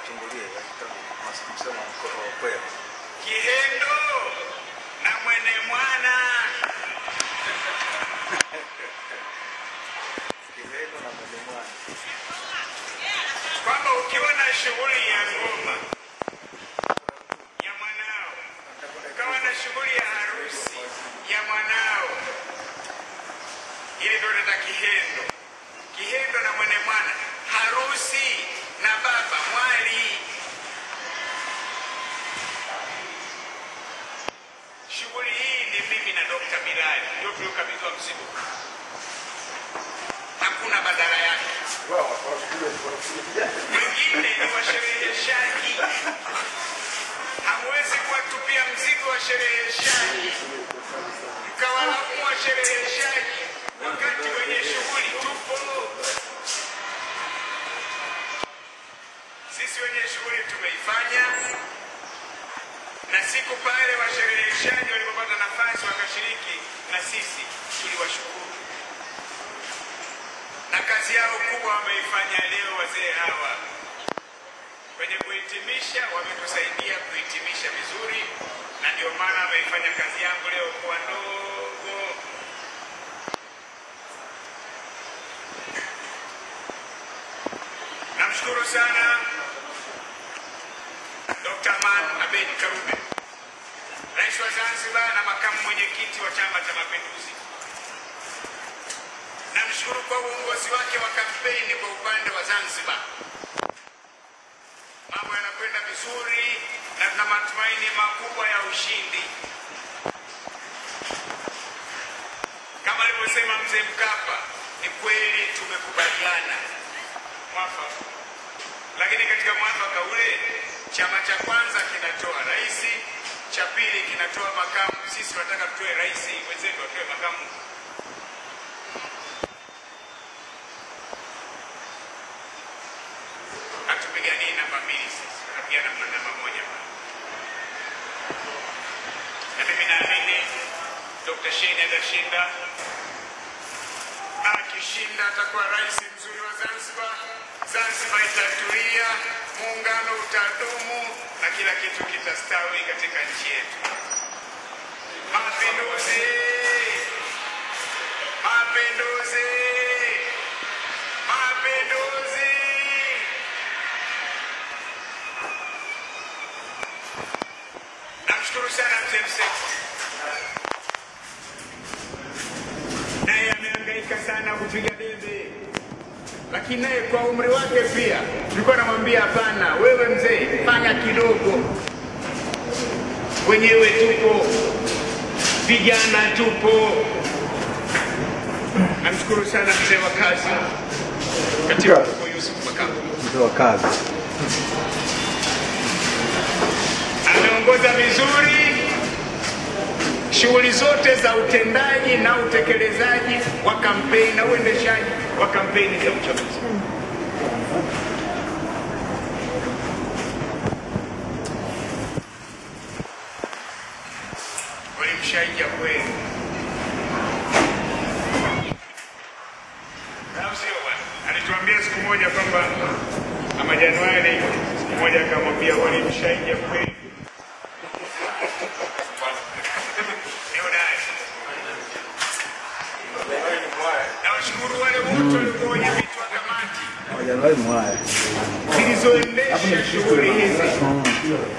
watungulie msemo wa kweli. Kihendo na mwene mwana Kihendo na mwene mwana. kwamba ukiwa na shughuli ya ngoma ya mwanao, ukawa na shughuli ya harusi ya mwanao, ili ndio nata kihendo. Kihendo na mwene mwana, harusi na baba mwali. Shughuli hii ni mimi na Dr. Bilali ndio tuliokabidhiwa mzigo, hakuna badala yake. Wengine ni washereheshaji, hamwezi kuwatupia mzigo washereheshaji, mkawalaumu washereheshaji wakati wenye shughuli tupo. Sisi wenye shughuli tumeifanya, na siku pale washereheshaji walipopata nafasi wakashiriki na sisi tuliwashukuru, na kazi yao kubwa wameifanya leo. Wazee hawa kwenye kuhitimisha wametusaidia kuhitimisha vizuri, na ndio maana wameifanya kazi yangu leo kuwa ndogo. Namshukuru sana Dr. Aman Abedi Karume, Rais wa Zanzibar na makamu mwenyekiti wa Chama cha Mapinduzi. Namshukuru kwa uongozi wake wa kampeni kwa upande wa Zanzibar. Mambo yanakwenda vizuri na tuna matumaini makubwa ya ushindi. Kama alivyosema mzee Mkapa, ni kweli tumekubaliana mwafaka, lakini katika mwafaka ule chama cha kwanza kinatoa rais, cha pili kinatoa makamu. Sisi tunataka tutoe rais, wenzetu watoe makamu. hatupiganii namba mbili sisi, tunapigana kwa namba moja. Na mimi naamini Dr. Shein atashinda, na akishinda atakuwa rais mzuri wa Zanzibar. Zanzibar itatulia, muungano utadumu na kila kitu kitastawi katika nchi yetu. Mapinduzi! Mapinduzi! Mapinduzi! Namshukuru sana mzee Mseko, naye amehangaika sana kupiga debe, lakini naye kwa umri wake pia tulikuwa namwambia hapana, wewe mzee, fanya kidogo. Wenyewe tupo, vijana tupo. Namshukuru sana mzee wa kazi, katibu mkuu Yusuf Makamu. Mzee wa kazi. ameongoza vizuri shughuli zote za utendaji na utekelezaji wa kampeni na uendeshaji wa kampeni za uchaguzi. Walimshaija kweli, au sio bwana? Alituambia siku moja kwamba ama Januari, siku moja akamwambia walimshaija kweli Ni hodari. Nawashukuru wale wote walikuwa wenye vitu wa kamati Januari mwaya. zilizoendesha shughuli hizi